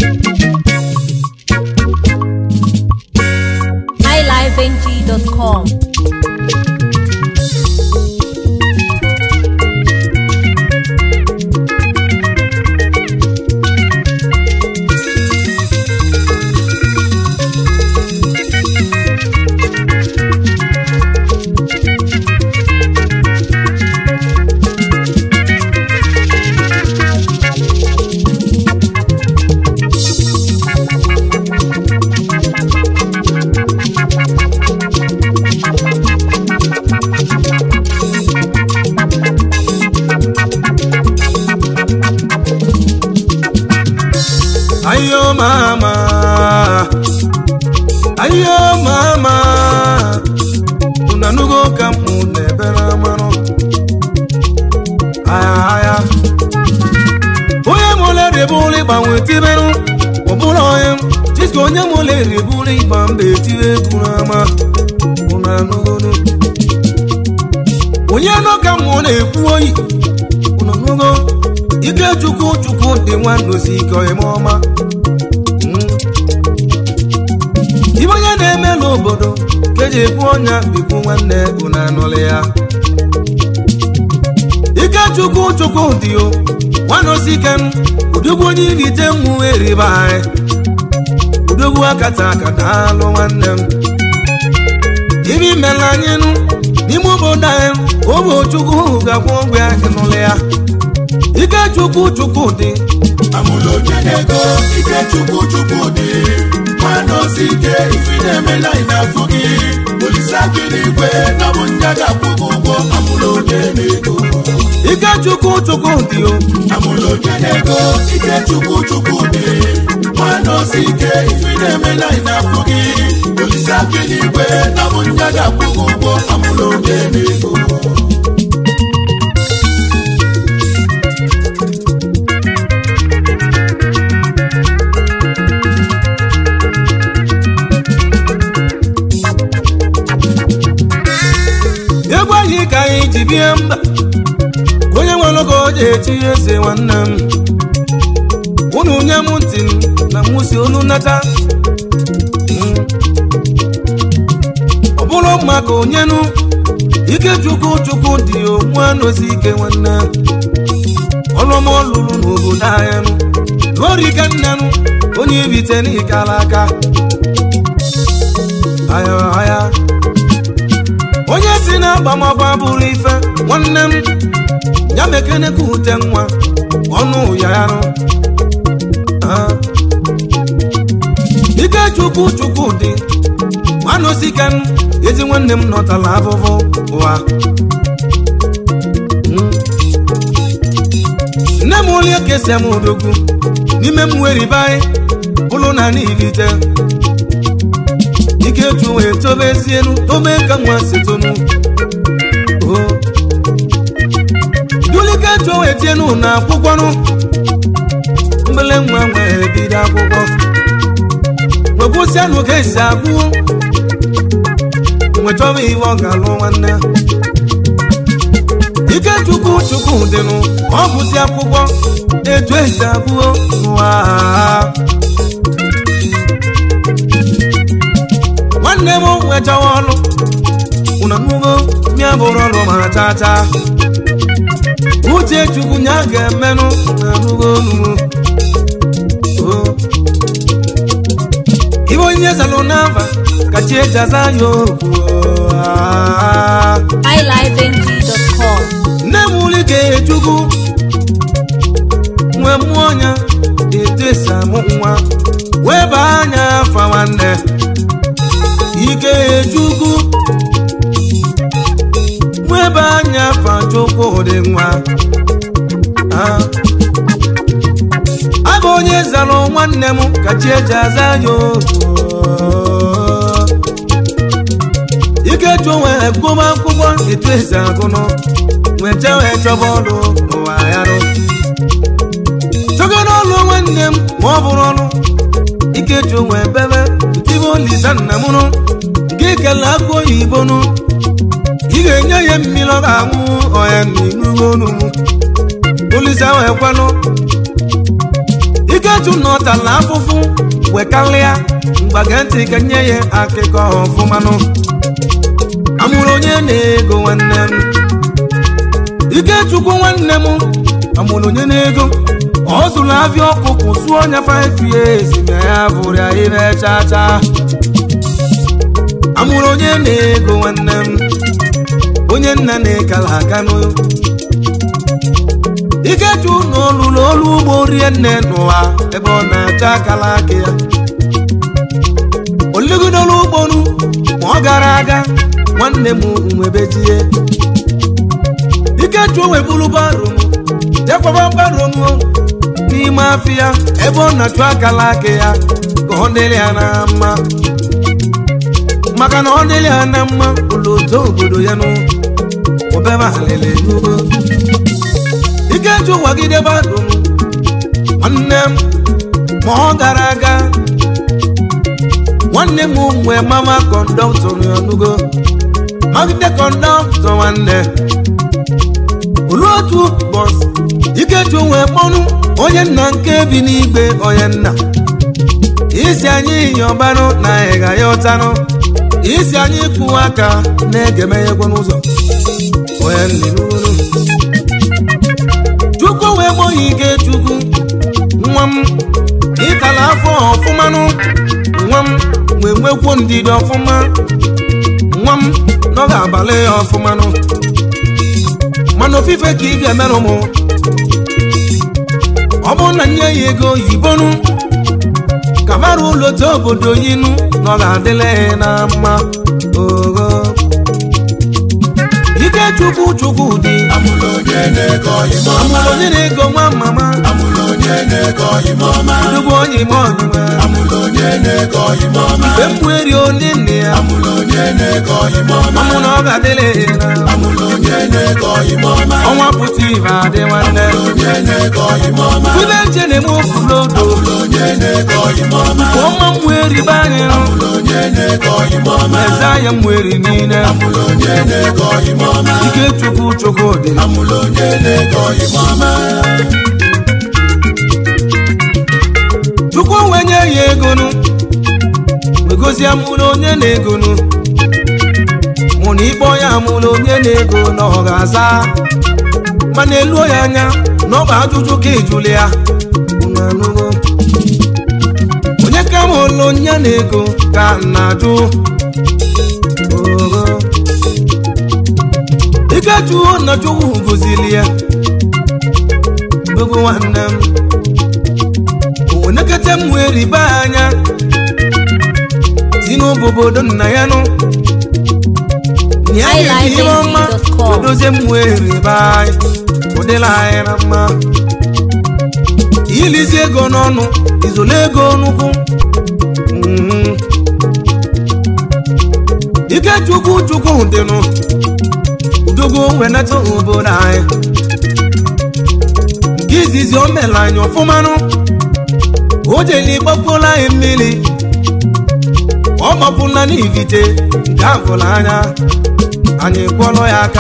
highlifeng.com. ayo mama ayo mama unanugo ka mụ na-ebere amanụ aya aya onye mụle ribụrụ ịgbanwe tiberụ ọbụla onye chiska onye mụle ribụrụ ịgba mba etire egwu n'ama unanugono onye nọ ka mụ na-ekwu oyi unanugo ike chukwu chukwu dị nwandozi ike eme ọma ibe onye na-eme n'obodo ka eji ekwu ọnya bikwu nwanne unu anụlị ya ike chukwu chukwu dị o nwandozi ike m udogwu onye irite mmụ eribe anyị udogwu akata akata alụ nwanne m ibe imela anyị nụ n'ime obodo anyị obo chukwu ga-akwụ ụgwọ ya ịnụlị ya ike chukwu chukwu dị amụlụ onye na-ego ike chukwu chukwu dị nwanne osi ike ifi na-emela ị na-afụ gị olise gị n'igwe na bụ nya ga-akwụ gị ụgwọ amụlụ onye na-ego ike chukwu chukwu dị o amụlụ onye na-ego ike chukwu chukwu dị nwanne osi ike ifi na-emela ị na-afụ gị olise gị n'igwe na bụ nya ga-akwụ gị ụgwọ amụlụ onye na-ego egwu anyị ka anyị ji bie mba ka onye nwere oge o ji echi eze nwanne m unu nye m ntị m na mwụsi olu nata Mm. ọ bụrụ mma ka onyenu ike chukwu chukwu dị onwe anozi ike nwanne ọlụma ọlụlụ n'obodo anyị nụ lụọrụ ike nne nụ onye ibite n'ikala aka aya aya onye si na agbamagba bụrụ ife nwanne m ya mekene ka ute nwa ọnụ ya yarụ Ah. ike chukwu chukwu dị nwanosiken ezi nwanne m nọtala afụfụ ụwa Mm. nne m onye kesia m odogwu n'ime m weribe anyị bụrụ na niilite ike chu wee tobezienu tobe ka nwa si tonu o dulike chu wee tienu na akwụkwọnụ mbele nwa nwee bido akwụkwọ wegwụsianụ ka esi agụ nwechọba ihe ọ ga-alụ nwanne ike chukwu chukwu dịnụ ọ gụsi akwụkwọ etu esi agụo nwa nwanne m nwechawa ọlụ ụna nugo mịa bụrụ ọlụ ma chaa chaa uche chukwu nya ga-emenụ na nugo nugo ibe onye zalụ n'afa ka chi eji aza ya okwu ah. highlifeng.com. nne m uli ga-echukwu nwee mmụọ ọnya etu esi amụ nwa wee baa anya afa nwanne ike echukwu wee baa anya afa chukwu dị nwa Ah. abụ onye zalụ nwanne m ka chi eji aza ya okwu ike chụ nwee gụma akwụkwọ etu esi agụnụ nwecha wee chọba ọlụ n'ụwa ya rụ chọga n'ọlụ nwanne m ma ọ bụrụ ọlụ ike chụ nwee bebe tibe olisa nna m nụ nke kele akụ oyibo nụ ị ga-enye ya mmiri ọ ga-aṅụ ọya n'inugo onu m olisa wee kwelụ ike chụ nọ tala afụfụ wekalịa mgbage ntị ka nye ya akụkọ ọfụmanụ amụrụ onye na-ego nwanne m ikechukwu nwanne m amụrụ onye na-ego ọ zụrụ afịa ọkụkụ sụọ ọnya 5 years ma ya bụrụ ya ire chacha amụrụ onye na-ego nwanne m onye nna na-ekala aka n'o ikechu na olulu olu ugbo rie nne n'ụwa ebe ọ na-acha akala aka ya oligidolu ugbonu ma ọ gara aga nwanne m nwebejie ikechu weburu baro jekwaba baro m n'ime afịa ebe ọ na-achụ akala aka ya ka ọ dịrị ya na mma maka na ọ dịrị ya na mma ụlọ otu obodo ya nụ obere alele n'ugbo ikeju wagide baro m nwanne m ma ọ gara aga nwanne m nwee mama kọndọktọ n'ọnụgo magide kọndọktọ nwanne olu otu bọs ikeju wee kpọnụ onye nna nke bi n'igwe onye nna isi anyị yọbanụ na ịga ya ụtanụ isi anyị kwụwa aka na-egemeghekwe n'ụzọ onye nninuru chukwu wee gbọghị ike chukwu nwa m ịkala afọ ọfụmanụ nwa m wee nwekwuo ndidi ọfụma nwa m nọ ga-abalị ya ọfụmanụ mana ofufe ka ị ga-emerụ m ọ bụrụ na nye ya ego oyibonu ka mara ụlọ otu obodo yinu na ọ ga-adịla ya na mma ogo ike chukwu chukwu dị amụrụ onye na-ego ime ọma amụrụ onye na-ego nwa mama amụrụ onye na-ego ime ọma nnukwu onye ime ọnyụma amụrụ onye na-ego ime ọma mgbe m weri onye nne ya amụrụ onye na-ego ime ọma amụ na ọ ga-adịla ya na amụrụ onye na-ego ime ọma ọnwa pụta ibe adị nwanne onye na-ego ime ọma ibe nche na-eme ofulodo amụrụ onye na-ego ime ọma ka ọma m weri be anyị amụrụ onye na-ego ime ọma eze anya m weri niile amụrụ onye na-ego ime ọma ike chukwu chukwu dị amụrụ onye na-ego ime ọma chukwu wee nye ya egonu wegozie mụrụ onye na-egonu mụ na ịkpọ ya mụrụ onye na-ego na ọ ga-aza mana eluo ya anya na ọ bụ ajụjụ ka ijuli ya Unu anụgo? onye ka m ụlụ onye na-ego ka m na-ajụ Ogo. ikechuo na chukwu gozili ya dogo nwanne m onekete m wee riba anya si n'obodo nna ya nụ ya ga-eji ihe ọma iLiveNG.com. wedozie m wee riba anyị ụdịla anyị na mma ilizi ego n'ọnụ izole ego n'ukwu Mhm. ike chukwu chukwu dịnụ udogo wenata obodo anyị nke izizi o mere anyị ọfụmanụ o jeli gbakpola anyị mmiri ọ gbapụla n'ivite nke agụla anya anyị kwọrọ ya aka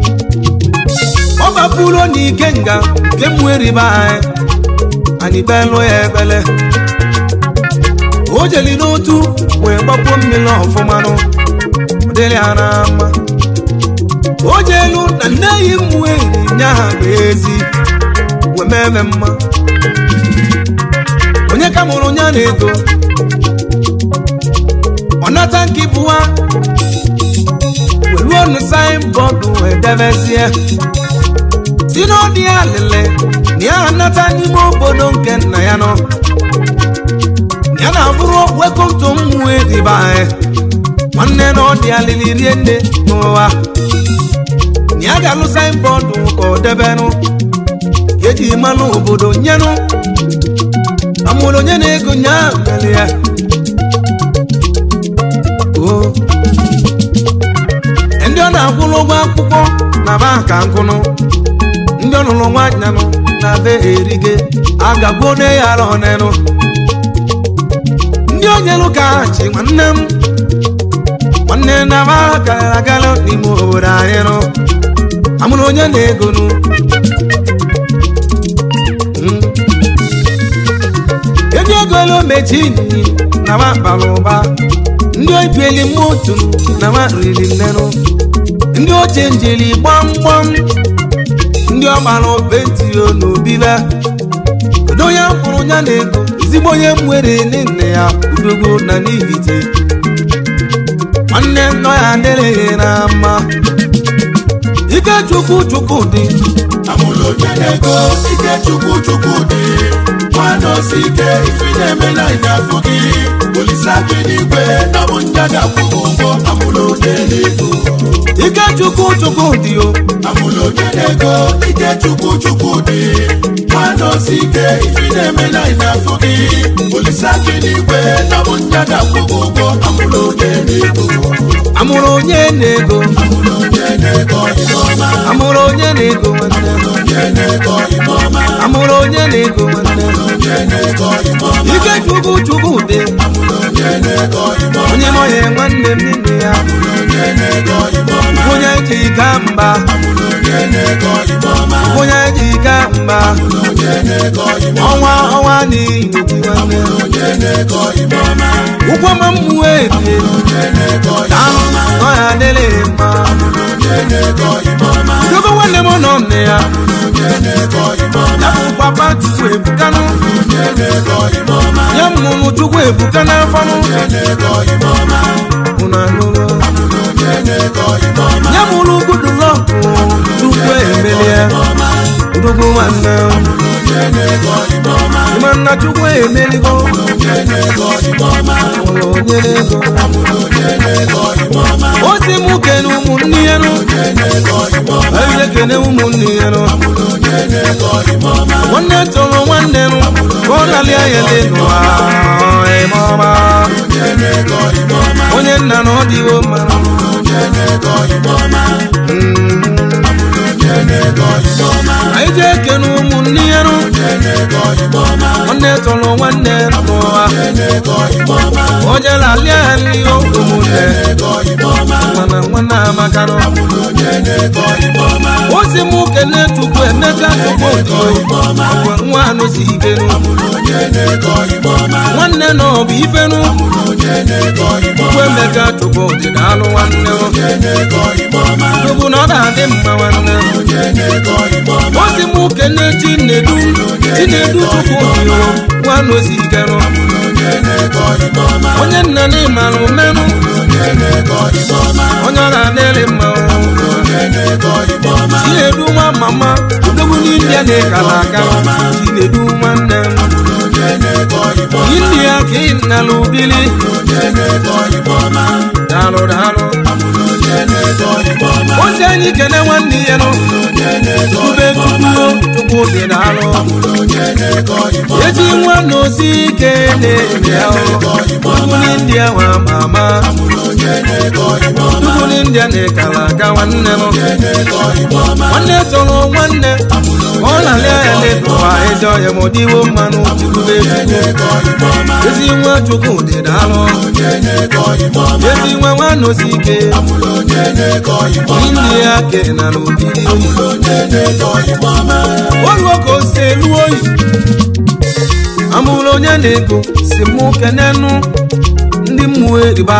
ọ gbapụrụ n'ike nga nke mweribe anyị anyị belụ ya ebele o jeli n'otu wee gbakpuo mmiri ọfụmanụ ọ dịrị ya na mma o jelu na nne yi mweri nye ha bụ ezi wee meme mma onye ka mụrụ onye na-ego ọ nata nke bụwa weruo nu saịnbọọdụ wee debezie si n'ọdị ya lele na ya anata n'ime obodo nke nna ya nọ na ya na-abụrụ wekomto mmụọ edibe anyị nwanne na ọ dị alili rie nne n'ụwa na ya ga-alụ saịnbọọdụ ka ọ debenụ ka eji mmanụ obodo nyenụ amụrụ onye na-ego nyaa mere ya o ndị ọ na-akwụrụ ụgwọ akwụkwọ na banka nkụnụ ndị ọ nụrụ nwanyanụ na be erige agagbuo ne ya ara ọnenụ ndị onyelu ka chi nwanne m nwanne na ba gara agala n'ime obodo anyị nụ amụrụ onye na-egonu Mm. ego mechi nyi na ma bara ụba ndị obieli motu na ma riri nnenu ndị oche njeli gbamgbam ndị ọgbara obetio n'obibe kedu onye mkpụrụ ya na ego ezigbo onye mwere nne ya udogo na n'ibite nwanne nọ ya adịrịghị na mma ike chukwu chukwu dị amụlụ onye na-ego ike chukwu chukwu dị nwanne osi ike ifi na-emela ịnyafụ gị olisa gị n'igwe na bụ nja ga-akwụ gị ụgwọ amụlụ onye na-ego ike chukwu chukwu dị o amụlụ onye na-ego ike chukwu chukwu dị nwanne osi ike ifi na-emela ịnyafụ gị olisa gị n'igwe na bụ nja ga-akwụ gị ụgwọ amụlụ onye na-ego amụrụ onye na-ego amụlụ onye na-ego ịnọma amụrụ onye na-ego nwanne onye na-ego ịnọma amụrụ onye na-ego nwanne onye na-ego ịnọma ike chukwu chukwu dị onye na-ego ịnọma onye nọghị nwanne m n'ime ya onye na-ego ịnọma onye ji ga mba onye na-ego ịnọma onye ji ga mba onye na-ego ịnọma ọnwa ọnwa n'ihi gị nwanne onye na-ego ịnọma ụgwọ ma mmụọ ebie onye na-ego ahụ nọ ya adịrịghị mma onye na-ego ịnọma dogo nwanne m nọ nne ya onye na-ego ịnọma ya bụ papa chukwu ebukanụ onye na-ego ịnọma ya mụrụ chukwu ebuka n'afọnụ onye na-ego ịnọma ụna nụrụ onye na-ego ịnọma ya mụrụ gudulọkụ chukwu emelie dogo nwanne onye na-ego ịnọma ịma nna chukwu emeligo onye na-ego ịnọma ụlọ onye na-ego onye na-ego ịnọma o si mụ kene ụmụnne ya nụ onye na-ego ịnọma anyị ekene ụmụnne ya nụ onye na-ego ịnọma nwanne tụrụ nwanne nụ ka ọ lalịa ya dị n'ụwa ịma ọma onye na-ego ịnọma onye nna na ọ dịwo mma onye na-ego ịnọma onye na-ego ịnọma anyị ji ekene ụmụnne ya nụ onye na-ego ịnọma nwanne tụrụ nwanne n'ụwa onye na-ego ịnọma onye lalịa ya nri ụmụnne ego ịnọma mana nwanne amaka nụ onye na-ego ịnọma o si mụ kene chukwu emeka chukwu odiyo mgbe nwa anụ si ike nụ onye na-ego ịnọma nwanne na ọ bụ ife nụ onye na-ego chukwu ịnọma emeka chukwu dị alụ nwanne nụ onye na-ego ịnọma chukwu na ọ na-adị mma nwanne onye na-ego ịnọma o si mụ kene chinedu chinedu chukwu odiyo nwa anụ si ike nụ onye na-ego ịnọma onye nna na ịmara umenụ onye na-ego ịnọma onye ọ na-adịrị mma onye na-ego ịnọma chinedu nwa mama odogwu n'india na-ekala aka chinedu nwanne m onye na-ego ịnọma india ka ị nala ubili onye na-ego ịnọma daalụ daalụ onye na-ego ịnọma ozi anyị kene nwanne ya nụ onye na-ego ube tupuo tupu dị daalụ onye na-ego ịnọma eji nwanne osi ike na-eme ahụ ugwu n'india nwa mama onye na-ego ịnọma ugwu n'india na-ekala aka nwanne m onye na-ego ịnọma nwanne tọrọ nwanne ọ na-alịa ya n'ụwa ezi ọhịa ma ọ dịwo mmanụ ube tupu ego ịnọma ezi nwa chukwu dị daalụ onye na-ego ịnọma ezi nwa nwanne osi ike onye na-ego ịnọma india ke na n'obili oyibo onye na-ego ịnọma oluo ka o si elu oyi amụrụ onye na-ego si mụ kenenu ndị mmụọ eriba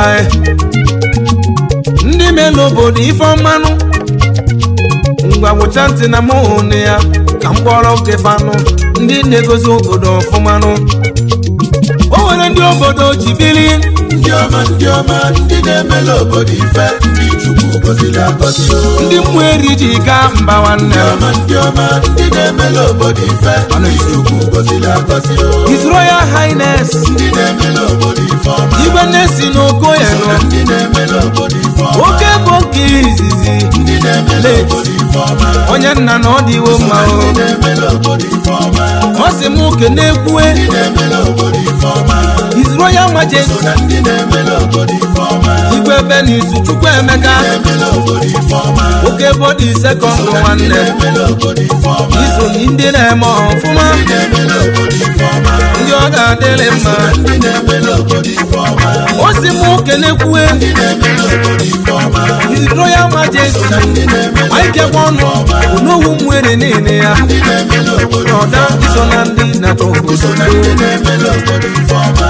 ndị melu obodo ife ọmanụ ngwa gwụcha ntị na mụ hụnụ ya ka m kpọrọ kefanụ ndị na-egozi obodo ọfụmanụ o nwere ndị obodo ji bili ndị ọma ndị ọma ndị na-emela obodo ife ndị chukwu gọziri agọzi o. ndị mmụọ eri ji gaa mba nwanne ndị ọma ndị ọma ndị na-emela obodo ife ndị chukwu gọziri agọzi o. His Royal Highness ndị na-emela obodo ife ọma igwe na-esi n'okoye nọ ndị na-emela obodo ife ọma oke bụ nke izizi ndị na-emela obodo ife ọma onye nna na ọ dịwo mma o ndị na-emela obodo ife ọma ọ sị m kene ekwue ndị na-emela obodo ife ọma His Royal Majesty na ndị na-emela obodo ife ọma igwe Benizu Chukwu Emeka na-emela obodo ife ọma oke bodi sekọndụ nwanne na-emela obodo ife ọma iso na ndị na-eme ọfụma na-emela obodo ife ọma ndị ọ ga-adịrị mma ndị na-emela obodo ife ọma o si m kene ekwue na-emela obodo ife ọma His Royal Majesty ndị na-emela aikekwa ọnụ onowu mwere niile ya ndị na-emela obodo ọda iso na ndị na-achọ obodo na ndị na-emela obodo ife ọma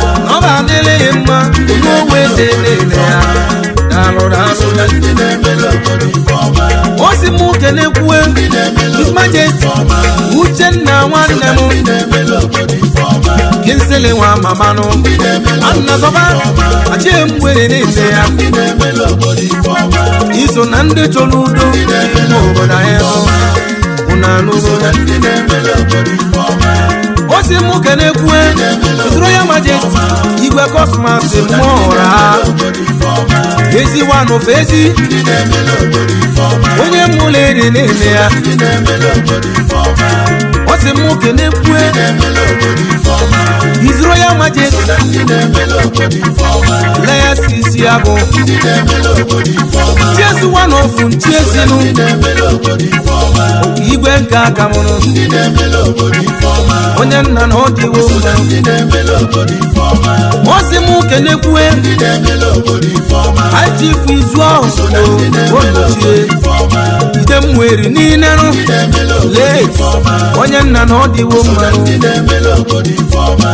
na ndị na-emere obodo ife ọma o si m kelekwue ndị na-emere His obodo Majesty ife ọma uchenna nwanne m ndị na-emere obodo ife ọma kinsele nwa mamanụ ndị na-emere annagọba achie mgbere niile ya ndị na-emere obodo ife ọma iso na ndị chọrọ udo n'ime obodo anyị bụ unu anụgo na ndị na-emere obodo ife ọma o si m kelekwue His Royal Majesty igwe kosmas mmụọ ụra obodo ife ọma ezi wanụfe ezi ndị na-emere obodo ife ọma onye mụlụ eri niile ya ndị na-emere obodo ife ọma o si m kelekwue na-emere obodo ife ọma His Royal Majesty na ndị na-emere obodo ife ọma leyasi isi ya bụ ndị na-emere obodo ife ọma chiezi wanofu nchiezinu ndị na-emere obodo ife ọma igwe nke aka mụrụ ndị na-emere obodo ife ọma onye nna na ọ dịwo mma ndị na-emere obodo ife ọma o si m kelekwue ndị na-emere obodo ife ọma ajifu izu ahụ onochie ife ọma ide mmụeri niile nụ ndị na-emere obodo lee ife ọma onye nna na ọ dịwo mma ndị na-emere obodo ife ọma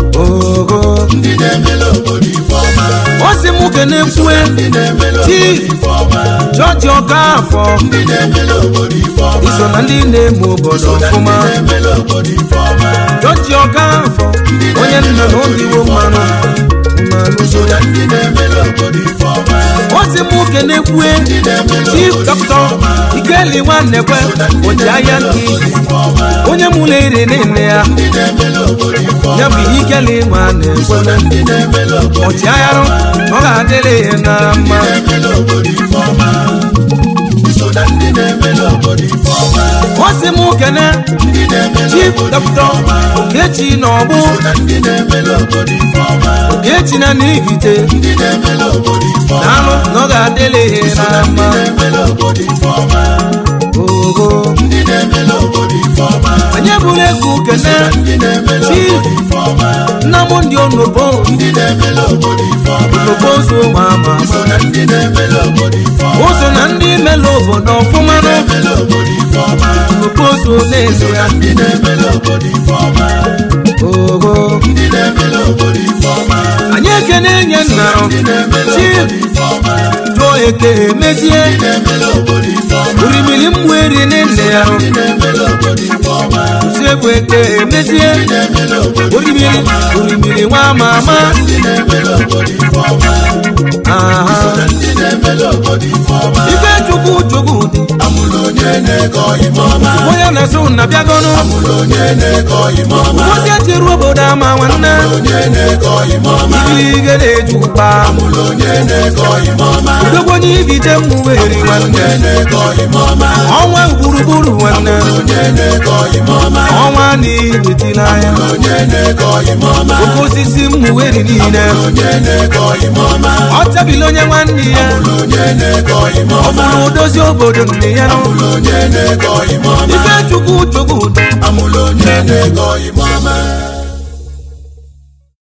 ogo ndị na-emere obodo ife ọma o si m kelekwue ndị na-emere obodo chief ife ọma jọji ọkafọ ndị na-emere obodo ife ọma iso na ndị na-eme obodo ọfụma ndị na-emere obodo ife ọma jọji ọkafọ onye nna na ọ dịwo mmanụ mmanụ na ndị na-emere obodo ife ọma o si m kelekwue chief dọkịta ikeli nwannekwe oji ahịa nke ife ọma onye mụrụ eri niile ya ndị na-emere obodo ife ọma ya bụ ikeli nwannekwe ndị na-emere obodo ọchị ahịarụ ọ ga-adịrị ya na mma na-emere obodo ife ọma so na ndị na-emere obodo ife ọma o si m kene ndị na-emere chief obodo ife dọkịta ọma okechi na ọbụ na ndị na-emere obodo ife ọma okechi na n'ibite ndị na-emere obodo ife ọma na-alụ na ọ ga-adịrị ya na mma na-emere obodo ife ọma ogo ndị na-emere obodo ife ọma anyị bụrụ egwu kene ndị na-emere chief obodo ife ọma nna m ndị onobo ndị na-emere obodo ife ọma onobo zo ma ama ama na ndị na-emere obodo ife ọma o so na ndị mele obodo ọfụma nụ na-emere obodo ife ọma onobo zo na-eso ya ndị na-emere obodo ife ọma ogo ndị na-emere obodo ife ọma anyị ekene nye nnarụ ndị na-emere chief obodo ife ọma jụọ eke emezie na-emere obodo ife ọma orimiri mmụ eri nne ya ndị na-emere obodo ife ọma usekwu eke emezie na-emere obodo orimiri orimiri nwa ama ama ndị na-emere obodo ife ọma aha ndị na-emere obodo ife ọma ife chukwu chukwu dị amụrụ onye na-ego ime ọma onye na-eso na bịagọnụ amụrụ onye na-ego ime ọma ụbọchị echiri obodo ama nwanne onye na-ego ime ọma ibirige na-eju ụkpa amụrụ onye na-ego ime ọma udogbo onye ibite mmụọ eri nwanne onye na-ego ime ọma ọnwa gburugburu nwanne onye na-ego ime ọma ọnwa na ibitila anya onye na-ego ime ọma oke osisi mmụọ eri niile onye na-ego ime ọma ọ chabili onye nwanne ya onye na-ego ime ọ ọma bụrụ odozi obodo nne ya nụ onye na-ego ime ọma ife chukwu chukwu dị amụrụ onye na-ego ime